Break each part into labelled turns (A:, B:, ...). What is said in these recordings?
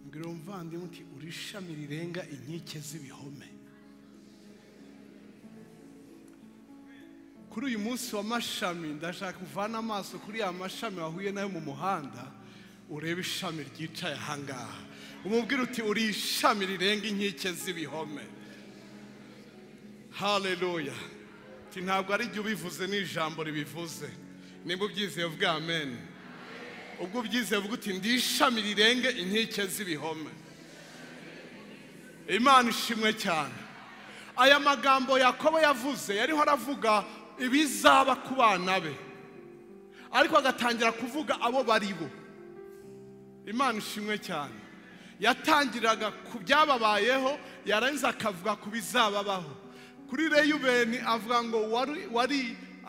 A: mbwira umuvandimwe uti uri ishami rirenga inkike z'ibihome kuri uyu munsi wa mashami ndashaka uvane amaso kuri ya mashami wahuye nayo mu muhanda urebe ishami ryicaye ahangaha umubwira uti uri ishami rirenga inkike z'ibihome haleluya Ati, ntabwo ari jye ubivuze ni ijambo ribivuze nibwo ubyizeye uvuge amen ubwo ubyizeye uvuga uti ndi ishami rirenge inkike z'ibihome imana ishimwe cyane aya magambo yakobo yavuze yariho aravuga ibizaba ku bana be ariko agatangira kuvuga abo bari bo imana ishimwe cyane yatangiraga ku byababayeho yarangiza akavuga ku bizababaho kuri reyubeni avuga ngo wari wari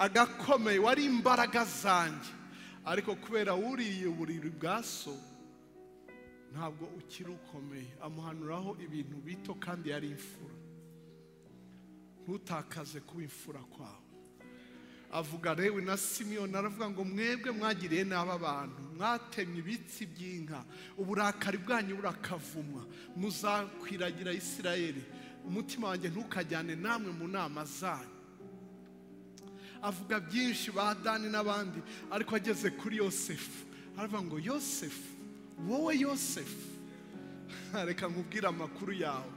A: agakomeye wari imbaraga zanjye ariko kubera wuriye uburiri bwa so ntabwo ukiri ukomeye amuhanuraho ibintu bito kandi yari imfura ntutakaze kuba imfura kwawe avuga rewe na simiyoni aravuga ngo mwebwe mwagiriye n'aba bantu mwatemye ibitsi by'inka uburakari bwanyu burakavumwa muzakwiragira isirayeli umutima wanjye ntukajyane namwe mu nama zanyu avuga byinshi ba dani n'abandi ariko ageze kuri yosefu aravuga ngo yosefu wowe yosefu reka nkubwire amakuru yawe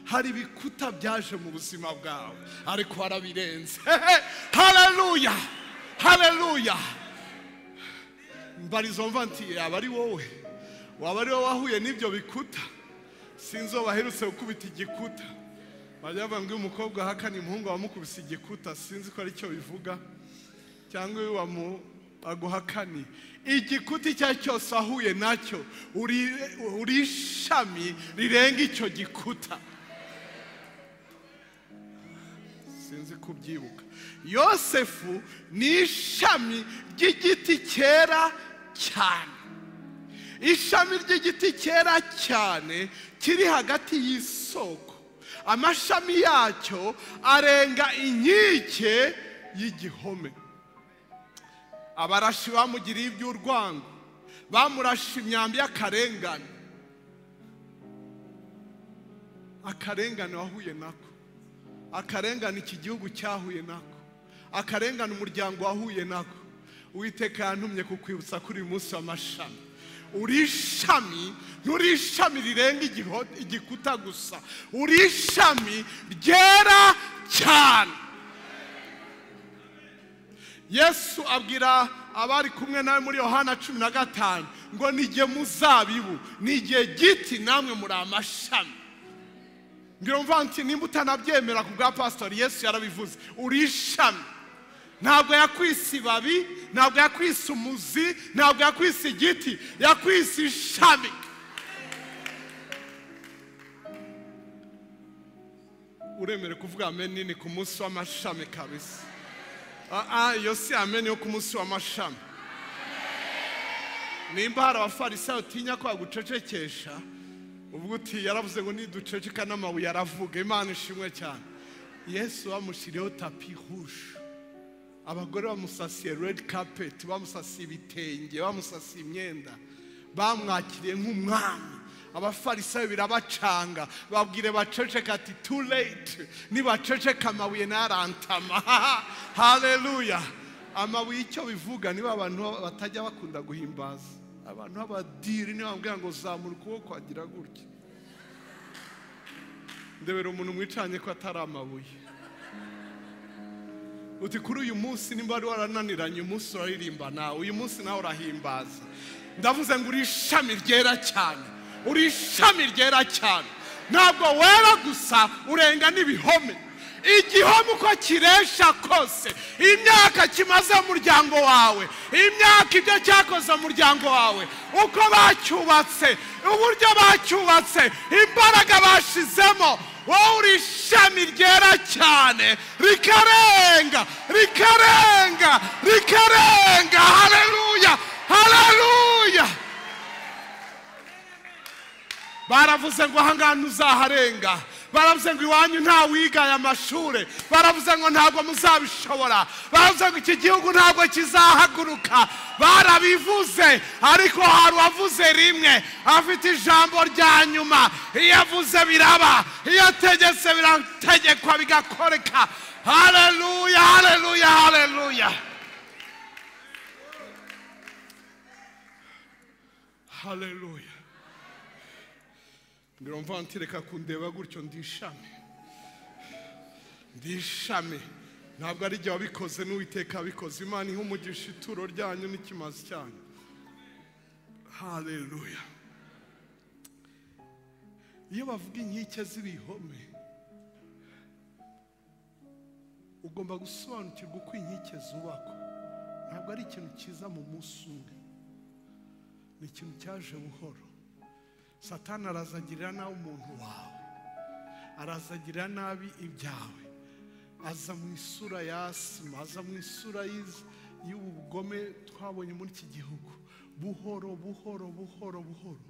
A: hari ibikuta byaje mu buzima bwawe ariko warabirenze hareruya hareruya mbarizo mva nti yaba ari wowe waba ari wowe wahuye n'ibyo bikuta sinzi uwo baherutse gukubita igikuta bajya bavuga ngo iyo umukobwa ahakana umuhungu wamukubise igikuta sinzi ko aricyo bivuga cyangwa iyo wamu aguhakani igikuta icyo ari cyo cyose ahuye nacyo uri uri ishami rirenga icyo gikuta sinzi kubyibuka yosefu ni ishami ry'igiti cyera cyane ishami ry'igiti cyera cyane kiri hagati y'isoko amashami yacyo arenga inkike y'igihome abarashi bamugiriye iby'urwango bamurashe imyambi y'akarengane akarengane wahuye nako akarengane iki gihugu cyahuye nako akarengane umuryango wahuye nako uwiteka yantumye kukwibutsa kuri uyu munsi w'amashami uri ishami nturi ishami rirenga igiho- igikuta gusa uri ishami ryera cyane yesu abwira abari kumwe nawe muri yohana cumi na gatanu ngo nige muzabibu nige giti namwe muri amashami ngira umva nti nimba utanabyemera ku bwa pasitori yesu yarabivuze uri ishami ntabwo yakwise ibabi ntabwo yakwise umuzi ntabwo yakwise igiti yakwise ishami uremere kuvuga amen nini ku munsi w'amashami kabisa Ah, ah, iyo si amen yo ku munsi w'amashami nimba hari abafarisayo utinya ko bagucecekesha ubwo uti yaravuze ngo niduceceka n'amabuye aravuga imana ishimwe cyane yesu bamushyiriyeho tapi huje abagore bamusasiye redi kapeti bamusasiye ibitenge bamusasiye imyenda bamwakiriye nk'umwami abafarisayo birabacanga babwire baceceka ati tu late nibaceceka amabuye ntarantama haleluya amabuye icyo bivuga niba abantu batajya bakunda guhimbaza abantu b'abadiri niba bambwira ngo zamura ukuboko agira gutya ndebera umuntu mwicanye ko atari amabuye uti kuri uyu munsi nimba wari warananiranye umunsi uraririmba nawe uyu munsi nawe urahimbaza ndavuze ngo uri ishami ryera cyane uri ishami ryera cyane ntabwo wera gusa urenga n'ibihome igihome uko kiresha kose imyaka kimaze mu muryango wawe imyaka ibyo cyakoze mu muryango wawe uko bacyubatse uburyo bacyubatse imbaraga bashizemo wowe uri ishami ryera cyane rikarenga rikarenga rikarenga hareruya hareruya baravuze ngo ahangaha ntuzaharenga baravuze ngo iwanyu nta wigaye amashuri baravuze ngo ntabwo muzabishobora baravuze ngo iki gihugu ntabwo kizahaguruka barabivuze ariko hari uwavuze rimwe afite ijambo rya nyuma iyo avuze biraba iyo ategetse birategekwa bigakoreka hareruya hareruya hareruya hareruya ngira mva ntireka kundeba gutyo ndishame ndishame ntabwo ari igihe wabikoze n'uwiteka wabikoze imana ihe umugisha ituro ryanyu n'ikimazi cyanyu hareruya iyo bavuga inkike z'ibihome ugomba gusobanukirwa uko inkike zubakwa ntabwo ari ikintu cyiza mu munsi umwe ni ikintu cyaje buhoro satani arazagirira nabi umuntu wawe arazagirira nabi ibyawe aza mu isura ya asima aza mu isura y'iz- y'ubugome twabonye muri iki gihugu buhoro buhoro buhoro buhoro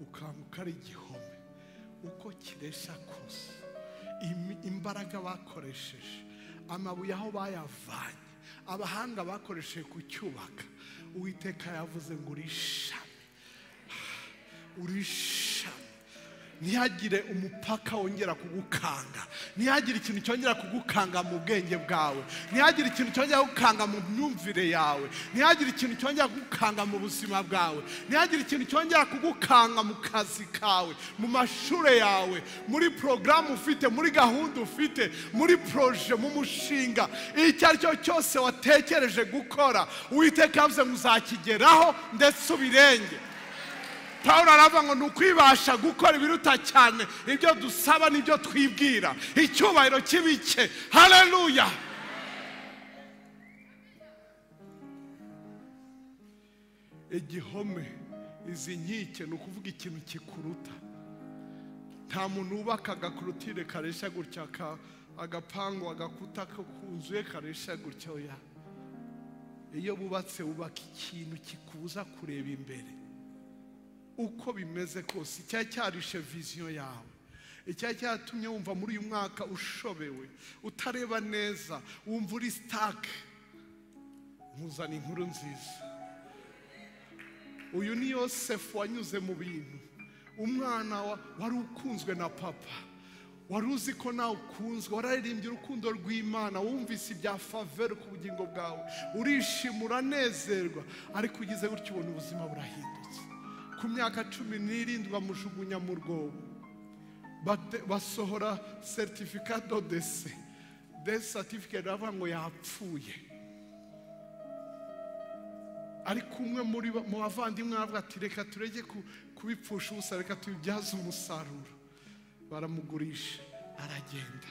A: ukanguka ari igihome uko kiresha kose imi- imbaraga bakoresheje amabuye aho bayavanye abahanga bakoresheje kucyubaka uwiteka yavuze ngo urishame urishame ntihagire umupaka wongera kugukanga ntihagire ikintu cyongera kugukanga mu bwenge bwawe ntihagire ikintu cyongera kugukanga mu myumvire yawe ntihagire ikintu cyongera kugukanga mu buzima bwawe ntihagire ikintu cyongera kugukanga mu kazi kawe mu mashuri yawe muri porogaramu ufite muri gahunda ufite muri poroje mu mushinga icyo ari cyo cyose watekereje gukora uwiteka yavuze ngo uzakigeraho ndetse ubirenge paul aravuga ngo ni ukwibasha gukora ibiruta cyane ibyo dusaba n'ibyo twibwira icyubahiro kibike hareruya igihome izi nkike ni ukuvuga ikintu kikuruta nta muntu wubaka agakorotire karesha gutya aka- agapangu agakuta ko ku nzu ye karesha gutya oya iyo bubatse wubaka ikintu kikubuza kureba imbere uko bimeze kose icyari cyarishe viziyo yawe icyari cyatumye wumva muri uyu mwaka ushobewe utareba neza wumva uri sitake nkuzana inkuru nziza uyu ni yosefu wanyuze mu bintu umwana wa- wari ukunzwe na papa wari uzi ko nawe ukunzwe wararirimbye urukundo rw'imana wumvise ibya faveri ku bugingo bwawe urishima uranezerwa ariko ugize gutyo ubona ubuzima burahindutse ku myaka cumi n'irindwi bamujugunya mu rwobo bate- basohora seritifika dodese desi satifiketi baravuga ngo yapfuye ariko umwe muri ba- mu bavandimwe aravuga ati reka turege ku- kubipfusha ubusa reka tubibyaze umusaruro baramugurisha aragenda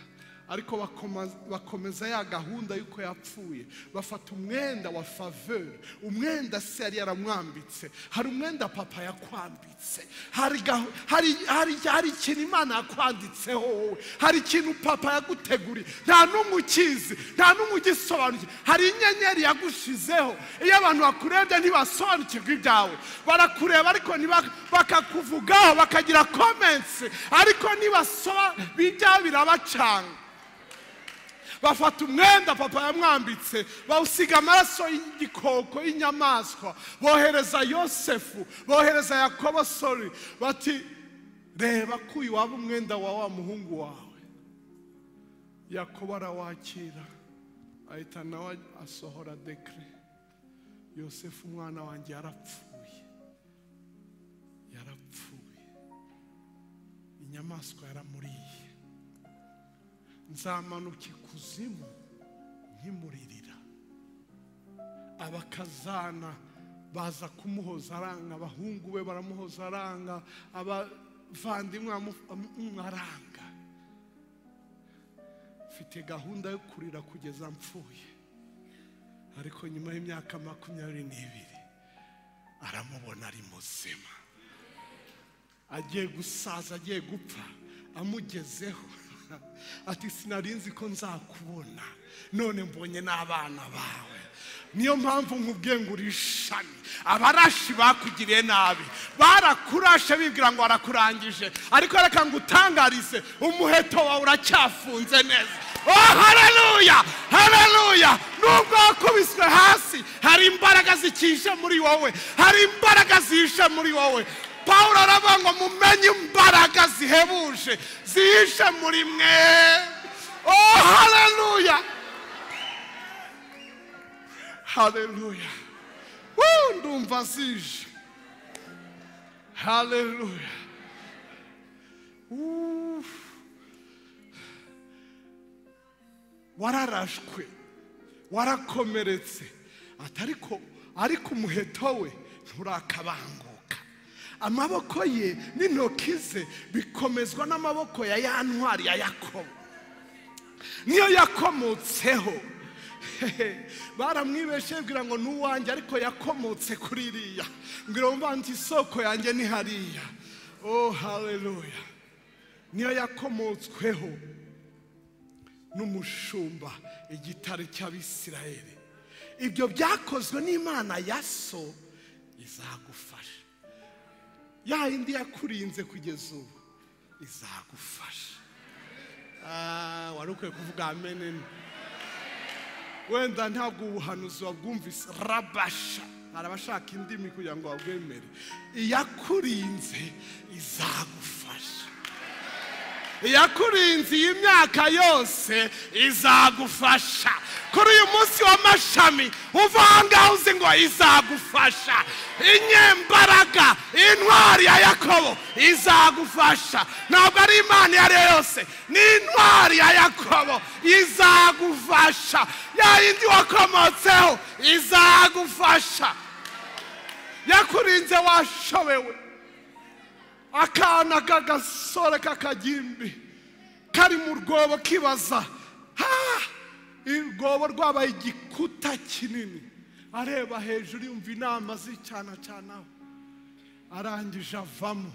A: ariko bakoma- bakomeza ya gahunda y'uko yapfuye bafata umwenda wa faveur umwenda se yari yaramwambitse hari umwenda papa yakwambitse hari gahu- hari- hari- hari ikintu imana yakwanditseho wowe hari ikintu papa yaguteguriye nta n'umwe ukizi nta n'umwe ugisobanukiwe hari inyenyeri yagushizeho iyo abantu bakurebye ntibasobanukirwa ibyawe barakureba ariko ntiba- bakakuvugaho bakagira komensi ariko nibasobanura ibyawe birabacanga bafata umwenda papa yamwambitse bawusiga amaraso y'igikoko y'inyamaswa bohereza yosefu bohereza yakobo sori bati reba ko uyu waba umwenda wa wa muhungu wawe yakobo arawakira ahita nawe asohora dekire yosefu umwana wanjye yarapfuye yarapfuye inyamaswa yaramuriye nzamanuka ikuzimu nkimuririra abakazana baza kumuhoza aranga abahungu be baramuhoza aranga abavandimwe bamu- bamu- aranga mfite gahunda yo kurira kugeza mpfuye ariko nyuma y'imyaka makumyabiri n'ibiri aramubona ari muzima agiye gusaza agiye gupfa amugezeho ati sinari nzi ko nzakubona none mbonye n'abana bawe niyo mpamvu nkubwiye ngo uri ishami abarashi bakugiriye nabi barakurashe bibwira ngo barakurangije ariko reka ngo utangarize umuheto wawe uracyafunze neza oh haleluya haleluya nubwo wakubiswe hasi hari imbaraga zikije muri wowe hari imbaraga zihishe muri wowe pawulo aravuga ngo mumenye imbaraga zihebuje zihishe muri mwe oh haleluya haleluya Woo, ndumva zije haleluya Woo. wararashwe warakomeretse ati ariko ariko umuheto we nturakabanguka amaboko ye n'intoki ze bikomezwa n'amaboko ya ya ntwari ya yakobo niyo yakomotseho baramwibeshe bwira ngo ni uwanjye ariko yakomotse kuri iriya mbwira wumva nti isoko yanjye ni hariya oh haleluya niyo yakomotsweho n'umushumba igitare cy'abisirayeli ibyo byakozwe n'imana ya so izagufasha ya yindi yakurinze kugeza ubu izagufasha Ah, wari ukwiye kuvuga amenene wenda ntabwo ubuhanuzi wabwumvise rabasha hari abashaka indimi kugira ngo babwemere iyakurinze izagufasha iyakurinze iyi myaka yose izagufasha kuri uyu munsi w'amashami uva aha ngaha uzi ngo izagufasha inyembaraga intwari ya yakobo izagufasha ntabwo ari imana iyo ari yo yose ni intwari ya yakobo izagufasha ya yindi wakomotseho izagufasha yakurinze washobewe akana k'agasore k'akagimbi kari mu rwobo kibaza ha urwobo rwabaye igikuta kinini areba hejuru yumva inama z'icyana arangije avamo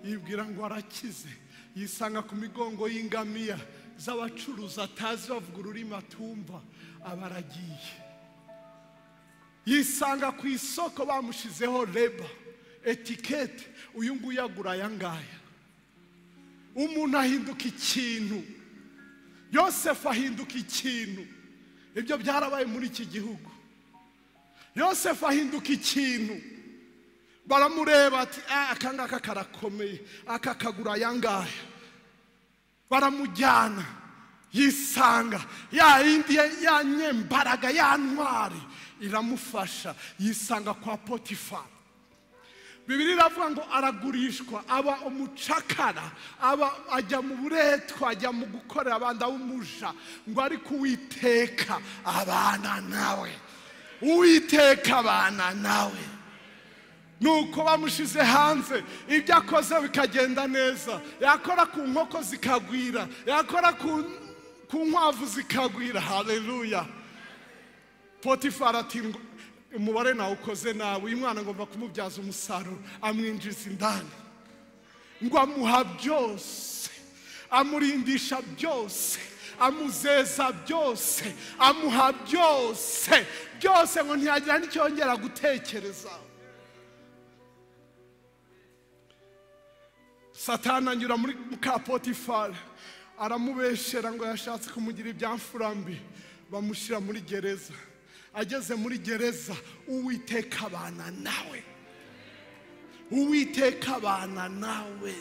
A: yibwira ngo arakize yisanga ku migongo y'ingamiya z'abacuruzi atazi bavuga ururimi atumva aba aragiye yisanga ku isoko bamushyizeho reba etikete uyu nguyu agura aya ngaya umuntu ahinduka ikintu yosefu ahinduka ikintu ibyo byarabaye muri iki gihugu yosefu ahinduka ikintu baramureba ati "Ah, aka ngaka karakomeye aka kagura aya ngaya baramujyana yisanga ya yindi ya- ya nyembaraga ya ntwari iramufasha yisanga kwa potifari bibiri iravuga ngo aragurishwa aba umucakara aba ajya mu buretwa ajya mu gukorera abandi umuja ngo ariko uwiteka abana nawe uwiteka abana nawe nuko bamushize hanze ibyo akoze bikagenda neza yakora ku nkoko zikagwira yakora ku ku nkwavu zikagwira haleluya potifari ati ngo umubare nawukoze nawe uyu mwana ngomba kumubyaza umusaruro amwinjiza indani ngo amuha byose amurindisha byose amuzeza byose amuha byose byose ngo ntiyagira n'icyo yongera gutekereza satani anyura muri muka potifari aramubeshera ngo yashatse kumugira ibyamfurambi bamushyira muri gereza ageze muri gereza uwiteka abana nawe uwiteka abana nawe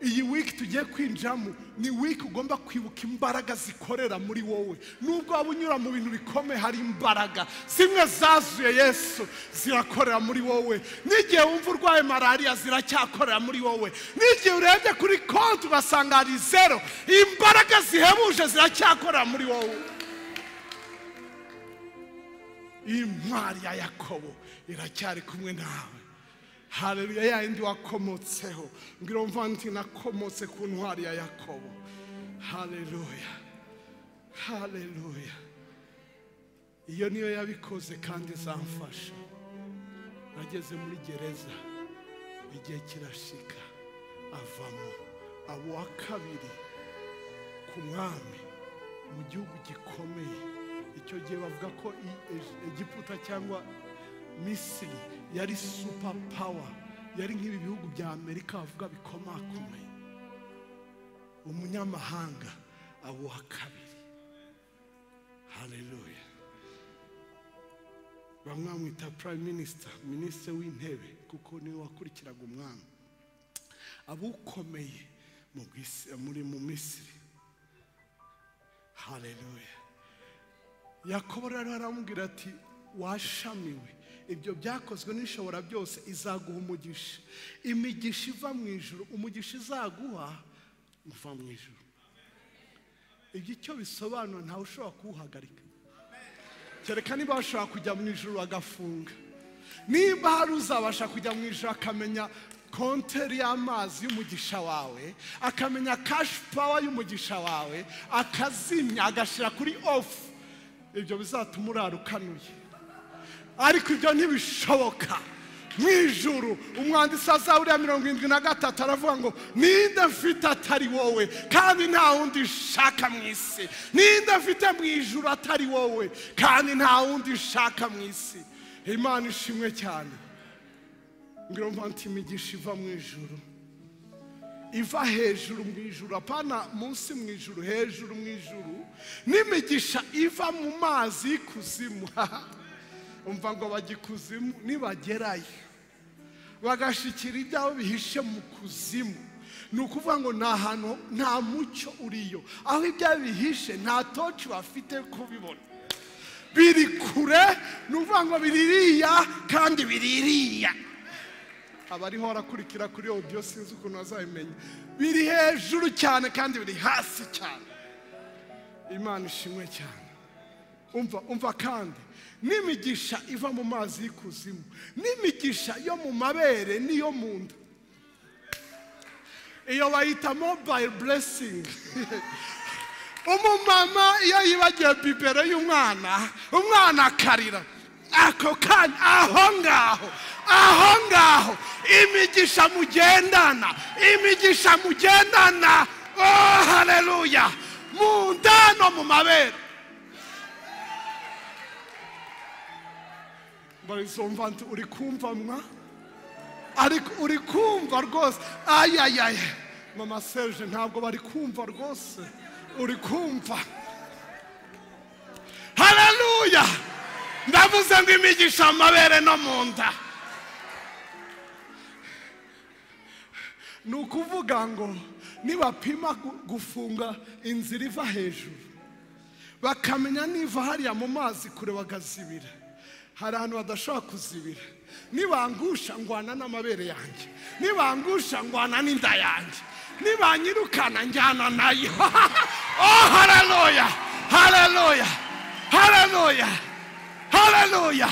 A: iyi wiki tugiye kwinjiramo ni wiki ugomba kwibuka imbaraga zikorera muri wowe nubwo waba unyura mu bintu bikomeye hari imbaraga zimwe zazuye yesu zirakorera muri wowe n'igihe wumva urwaye malariya ziracyakorera muri wowe n'igihe urebye kuri konti ugasanga hari zero imbaraga zihebuje ziracyakorera muri wowe intwari ya yakobo iracyari kumwe nawe haleluya ya yindi wakomotseho mbwira wumva nti nakomotse ku ntwari ya yakobo haleluya haleluya iyo niyo yabikoze kandi izamfasha nageze muri gereza igihe kirashika avamo aba uwa kabiri ku mwami mu gihugu gikomeye icyo gihe bavuga ko i- E- egiputa cyangwa misiri yari supa pawa yari nk'ibi bihugu bya amerika bavuga bikomakomeye umunyamahanga aba uwa kabiri haleluya bamwe bamwita prime minister minisitiri w'intebe kuko niwe wakurikiraga umwami abukomeye mu bw'isi- muri mu misiri haleluya yakobo rero aramubwira ati washamiwe ibyo byakozwe n'ishobora byose izaguha umugisha imigisha iva mu ijuru umugisha izaguha uva mu ijuru ibyo icyo bisobanura ntawe ushobora kuwuhagarika kereka niba bashobora kujya mu ijuru bagafunga niba hari uzabasha kujya mu ijuru akamenya konteri y'amazi y'umugisha wawe akamenya kashi pawa y'umugisha wawe akazimya agashyira kuri ofu ibyo bizatuma urara ukanuye ariko ibyo ntibishoboka mu ijuru umwanditsi azabura mirongo irindwi na gatatu aravuga ngo ninde mfite atari wowe kandi nta wundi nshaka mu isi ninde mfite mu ijuru atari wowe kandi nta wundi nshaka mu isi imana ishimwe cyane ngiro mvanti imigisha iva mu ijuru iva hejuru mu ijuru apana munsi mu ijuru hejuru mu ijuru n'imigisha iva mu mazi y'ikuzimu umva ngo bajya ikuzimu nibagerayo bagashyikira ibyabo bihishe mu kuzimu ni ukuvuga ngo ni ahantu nta mucyo uriyo aho ibyabo bihishe nta toci bafite kubibona biri kure ni ukuvuga ngo biririya kandi biririya abariho barakurikira kuri odiyo sinzi ukuntu bazabimenya biri hejuru cyane kandi biri hasi cyane imana ishimwe cyane umva umva kandi n'imigisha iva mu mazi y'ikuzimu n'imigisha yo mu mabere n'iyo mu nda iyo bayita mobayiro buresingi umumama iyo yibagiwe bibero y'umwana umwana akarira ako kanya aho ngaho aho ngaho imigisha mugendana imigisha mugendana oh haleluya mu nda no mu mabere barizumva nti uri kumva mwa ariko uri kumva rwose ayayaya mama serge ntabwo bari kumva rwose uri kumva haleluya ndavuze ngo imigisha amabere no mu nda ni ukuvuga ngo nibapima gu- gufunga inzira iva hejuru bakamenya niva hariya mu mazi kure bagazibira hari ahantu badashobora kuzibira nibangusha ngwana n'amabere yanjye nibangusha ngwana n'inda yanjye nibanyirukana njyana nayo oh haleluya haleluya haleluya haleluya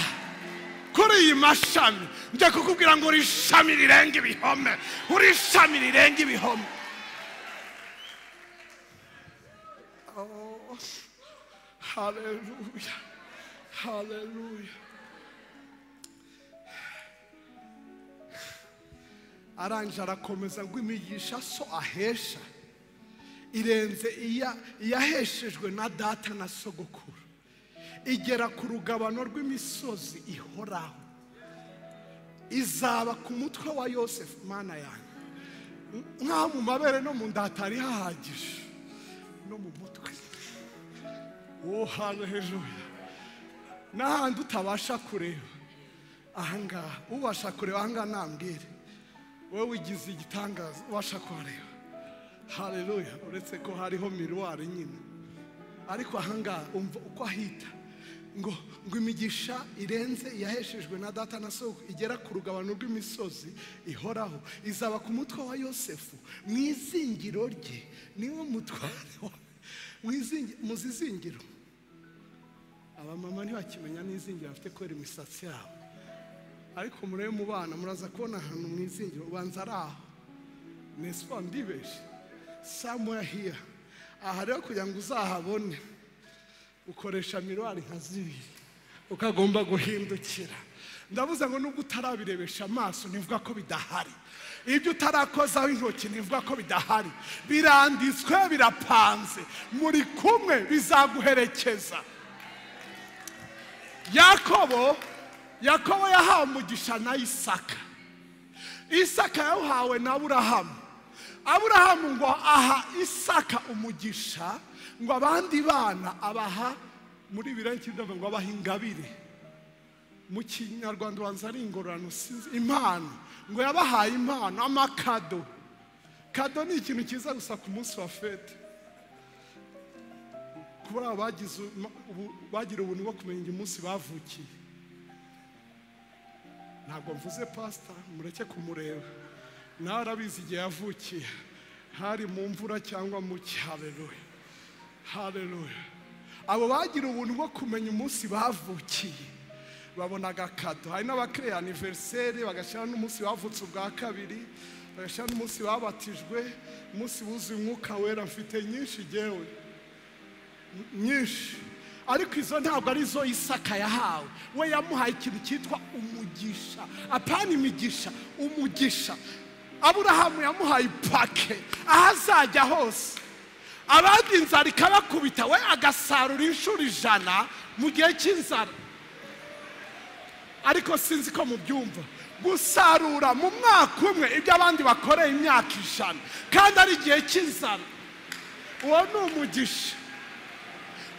A: kuri iyi mashami njya kukubwira ngo uri ishami rirenga ibihome uri ishami rirenga ibihome Haleluya. Haleluya. Arangije arakomeza ngo imigisha so ahesha irenze iya- iyaheshejwe na data na sogokuru igera ku rugabano rw'imisozi ihoraho izaba ku mutwe wa yosefu mana yanjye nkaho mu mabere no mu nda hatari hahagije no mu mutwe uwo hantu hejuru n'ahandi utabasha kureba ahangaha ubasha kureba ahangaha nambwire wowe wigize igitangaza ubasha kuhareba hareruya uretse ko hariho miruwari nyine ariko ahangaha umva uko ahita ngo ngo imigisha irenze iyaheshejwe na data na soko igera ku rugabano rw'imisozi ihoraho izaba ku mutwe wa yosefu mu izingiro rye niwe mutware wa mu izingi- mu zizingiro abamama ntibakimenya n'izingiro bafite kubera imisatsi yabo ariko murebe mu bana muraza kubona ahantu mu izingiro ubanza ari aho nesipa ndibeshye samura hiya aha rero kugira ngo uzahabone ukoresha miruwari nka zibiri ukagomba guhindukira ndavuze ngo nubwo utarabirebesha amaso ntivuga ko bidahari ibyo utarakozaho intoki ntivuga ko bidahari biranditswe birapanze muri kumwe bizaguherekeza yakobo yakobo yahawe umugisha na isaka isaka yawuhawe na aburahamu aburahamu ngo aha isaka umugisha ngo abandi bana abaha muri birenki ngo abaha ingabire mu kinyarwanda ubanza ari ingororano sinzi impano ngo yabahaye impano amakado kado ni ikintu cyiza gusa ku munsi wa fete kuri abo bagize uma- ubu- bagira ubuntu bwo kumenya umunsi bavukiye ntabwo mvuze pasita mureke kumureba nawe arabizi igihe yavukiye hari mu mvura cyangwa mu cyaberuye hareruye abo bagira ubuntu bwo kumenya umunsi bavukiye babona agakado hari n'abakiriya aniveriseri bagashyira n'umunsi bavutse ubwa kabiri bagashyira n'umunsi babatijwe umunsi wuzuye umwuka wera mfite nyinshi igewe nyinshi ariko izo ntabwo ari zo isaka yahawe we yamuhaye ikintu cyitwa umugisha apana imigisha umugisha aburahamu yamuhaye ipake aho azajya hose abandi inzara ikabakubita we agasarura inshuro ijana mu gihe cy'inzara ariko sinzi ko mubyumva gusarura mu mwaka umwe ibyo abandi bakoreye imyaka ijana kandi ari igihe cy'inzara uwo ni umugisha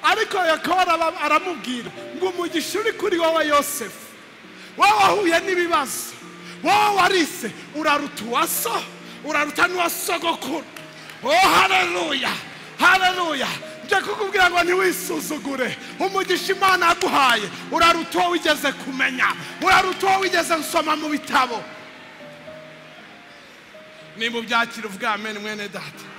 A: ariko yakobo araba- aramubwira ngo umugisha uri kuri wowe yosefu wowe wahuye n'ibibazo wowe warise uraruta uwa so uraruta n'uwa sogokuru o hareruya hareruya njye kukubwira ngo ntiwisuzugure umugisha imana yaguhaye uraruta uwo wigeze kumenya uraruta uwo wigeze gusoma mu bitabo niba ubyakira uvuga amen mwene data